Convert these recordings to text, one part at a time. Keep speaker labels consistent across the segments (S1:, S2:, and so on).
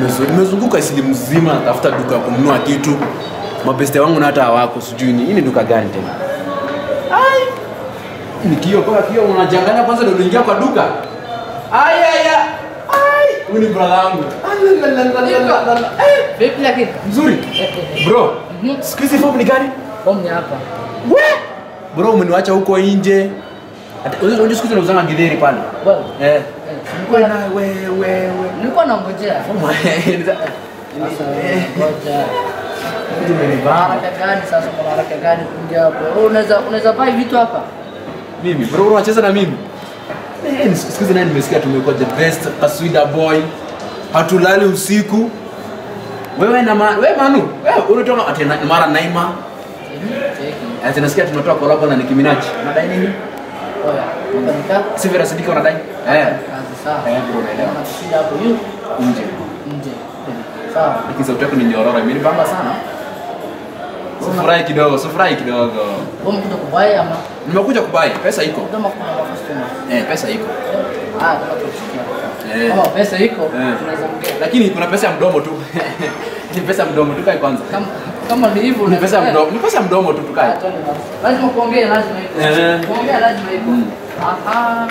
S1: nimezu- nimezunguka Isili mzima natafuta duka ya kununua kitu. Mabeste wangu na hata hawako sijui ni hii ni duka gani tena. Ai. Ni kio kwa kio unajanganya kwanza ndio unaingia kwa duka. Ai ai ai. Ai, huyu ni brother wangu. Alalalalala. Eh,
S2: Vipi lakini?
S1: Mzuri. Bro, siku hizi form ni gani?
S2: Form ni hapa.
S1: We! Bro, umeniacha huko nje. Ati unajua unajua siku hizi nauzanga githeri pale.
S2: Bwana.
S1: Eh.
S2: Eh, nilikuwa na
S1: we we we.
S2: nilikuwa nangojea. Sasa ngoja. Haraka gani sasa kuna haraka gani kuingia hapo? Wewe unaweza unaweza buy vitu hapa?
S1: Mimi bro, unacheza na mimi? Eh, ni siku hizi naye nimesikia tumekuwa the best kaswida boy. Hatulali usiku. Wewe na ma, wewe Manu, wewe unatoka ati na- mara Naima.
S2: Cheki.
S1: Ati nasikia tunatoa collab na Nicki Minaj. Unadai nini?
S2: Oya, unanika
S1: Si Vera Sidika unadai? Eh.
S2: kazi sawa.
S1: Eh, bro, naelewa.
S2: Unashinda hapo yu
S1: Nje.
S2: nje. Sawa.
S1: Lakini sauti yako ni nyororo, imenibamba sana. Sifurahi kidogo, sifurahi kidogo.
S2: Wewe umekuja kubai ama
S1: Nimekuja kubai, pesa iko.
S2: kama kuna customer?
S1: Eh, pesa iko.
S2: Ah, kama tusikia.
S1: Eh.
S2: Kama pesa iko,
S1: Eh.
S2: tunaweza ongea.
S1: Lakini kuna pesa ya mdomo tu. Ni pesa ya mdomo tu kae kwanza.
S2: Kama kama ni hivyo
S1: Ni pesa ya
S2: eh.
S1: mdomo, ni pesa ya mdomo tu tukae.
S2: Ah, twende basi. Lazima kuongea, lazima iko.
S1: Eh.
S2: Kuongea lazima iko.
S1: Mm.
S2: Aha.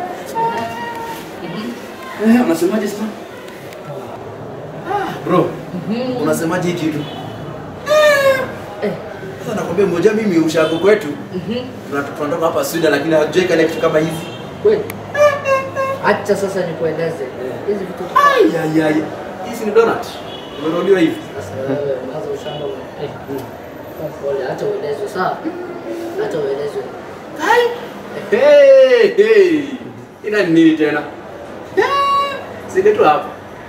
S1: Eh, unasemaje sasa? Bro,
S2: Mhm.
S1: unasemaje hii kitu?
S2: Eh.
S1: Sasa nakwambia mmoja mimi ushago kwetu
S2: Mhm.
S1: tuna- tunatoka hapa Sweden lakini hatujai kale kitu kama hizi.
S2: Kweli. Acha sasa nikueleze. Hizi vitu
S1: Ai ai ai. Hizi ni donut. Umenunuliwa hivi.
S2: sasa wewe unaanza ushamba. Eh. Kwa pole, acha uelezwe sawa? Acha uelezwe.
S1: Hey, hey. Ina ni nini tena? Sile tu hapa.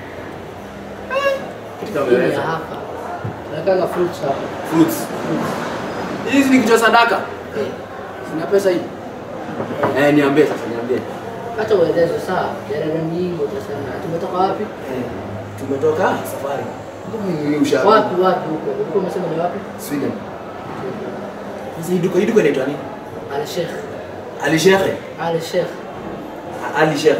S1: Kitu kama
S2: Hii ni ya
S1: hiyo.
S2: hapa. Tunakanga fruits hapa.
S1: Fruits. Hizi ni kitu cha sadaka.
S2: Eh.
S1: Sina pesa hii. Eh, niambie sasa, niambie.
S2: Acha uelezwe sawa? Jarara nyingi utasema. Tumetoka wapi?
S1: Eh, tumetoka safari. Mimi ushago.
S2: Wapi wapi huko? Huko umesema ni wapi?
S1: Sweden. Sasa hii duka hii duka inaitwa nini?
S2: Al Sheikh.
S1: Ali Sheikh.
S2: Al Sheikh.
S1: Ali Sheikh.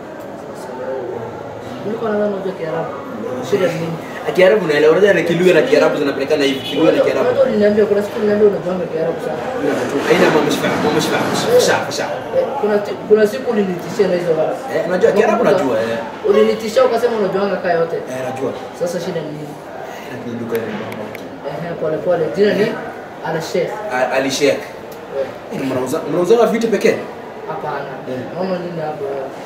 S2: Nilikuwa nadhani unajua Kiarabu. Shida ni nini?
S1: Kiarabu naelewa, unajua na Kilugha na Kiarabu zinapelekana hivi. Kilugha na Kiarabu.
S2: Unajua uliniambia kuna siku uliniambia unajuanga Kiarabu sana.
S1: Aina mambo shika, mambo shika. Sha, sha.
S2: Eh, Kuna ti- kuna siku ulinitishia na hizo wala.
S1: Eh, unajua Kiarabu najua eh.
S2: Ulinitishia ukasema unajuanga kaa yote.
S1: Eh, najua.
S2: Sasa shida ni nini?
S1: Lakini duka ile mambo.
S2: Ehe, pole pole. Jina ni Al Sheikh.
S1: A- Ali Sheikh.
S2: Eh,
S1: Eh, Mnauza mnauza vitu pekee?
S2: Hapana.
S1: Eh.
S2: Naona nini hapo?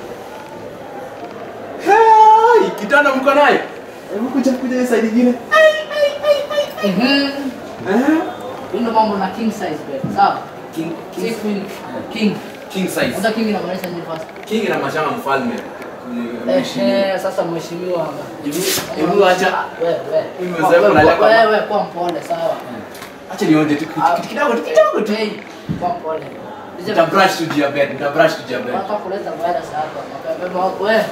S1: Hai, kitanda mko naye? Hebu kuja kuja hiyo side nyingine.
S2: Mhm.
S1: Eh?
S2: Hii ndo mambo na king size bed. Sawa?
S1: King
S2: Si
S1: king
S2: queen. King.
S1: king size.
S2: Hata king inamaanisha nini first?
S1: King na mashamba mfalme.
S2: Ehe, sasa mheshimiwa hapa.
S1: Hebu acha
S2: Wewe, wewe.
S1: Mimi mzee kunalia kwa-
S2: Wewe, kwa mpole, sawa.
S1: acha nionje tu kitu kitu kidogo tu kidogo tu.
S2: Hey, kwa mpole.
S1: Nita brush tu juu ya bed, nita brush tu juu ya bed.
S2: Nataka kuleta virus hapa. Mapema wako wewe.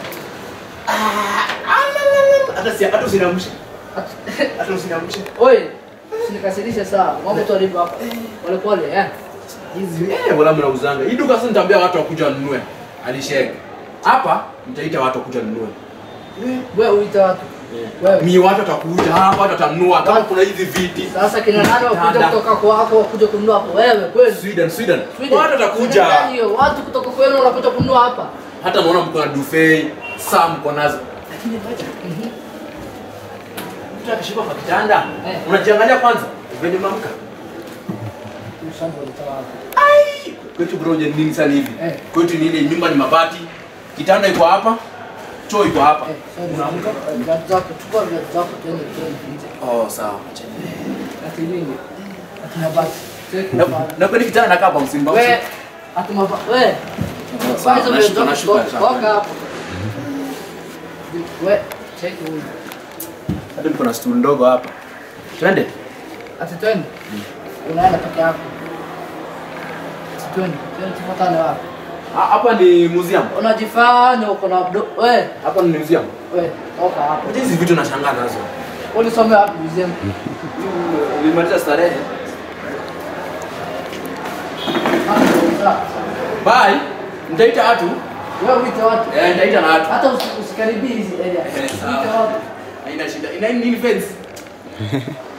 S1: Hata si hata usinamshe. Hata usinamshe.
S2: Oi, usinikasirishe sawa. Mambo tu alivyo hapa. Pole pole, eh.
S1: Hizi eh wala mnauzanga. Hii duka sasa nitaambia watu wakuja wanunue. Ali Sheikh. Hapa nitaita watu wakuja wanunue.
S2: Wewe uita watu. Wewe.
S1: Mi watu watakuja hapa, watu watanunua kama kuna hizi viti.
S2: Sasa kina nani wakuja
S1: Dada.
S2: kutoka kwako wakuja kununua hapo? Wewe kweli.
S1: Sweden, Sweden.
S2: Sweden.
S1: Watu watakuja.
S2: Sweden gani hiyo? Watu kutoka kwenu wanakuja kununua hapa.
S1: Hata naona mko na duvet, saa mko nazo. Lakini ngoja. Mtu akishuka kwa kitanda,
S2: Eh.
S1: unajiangalia kwanza. Venye mamka.
S2: Mshambo ulitoa wapi?
S1: Ai, kwetu bro je nini sana hivi?
S2: Eh.
S1: Kwetu ni ile nyumba ni mabati. Kitanda iko hapa. Choo iko hapa.
S2: Eh, sorry.
S1: Unaamka?
S2: Viatu zako, chukua viatu zako twende twende nje.
S1: Oh, sawa. Acha.
S2: Ati nini? Ati mabati. Take
S1: Na
S2: mabati.
S1: na kwani kitanda nakaa kwa msimba.
S2: We, ati mabati. We.
S1: sawa,
S2: Kwanza
S1: nashuka,
S2: viatu
S1: nashuka,
S2: zako
S1: nashuka.
S2: toka hapo. We, take huyu.
S1: Hata mko na stool ndogo hapa. Twende.
S2: Ati twende. Unaenda peke yako. Ati twende. Twende tufuatane wapi?
S1: Ha- Hapa ni museum.
S2: Unajifanya uko na abdo. We,
S1: Hapa ni museum.
S2: we, toka hapo.
S1: Hizi vitu nashangaa nazo.
S2: Ulisomea wapi museum?
S1: Nilimaliza starehe.
S2: Sawa.
S1: Bye. Nitaita watu.
S2: Wewe uite watu.
S1: Eh, nitaita na watu.
S2: Hata usi- usikaribie hizi area.
S1: Eh,
S2: Uite
S1: sawa.
S2: watu.
S1: Haina shida. Ina nini fence?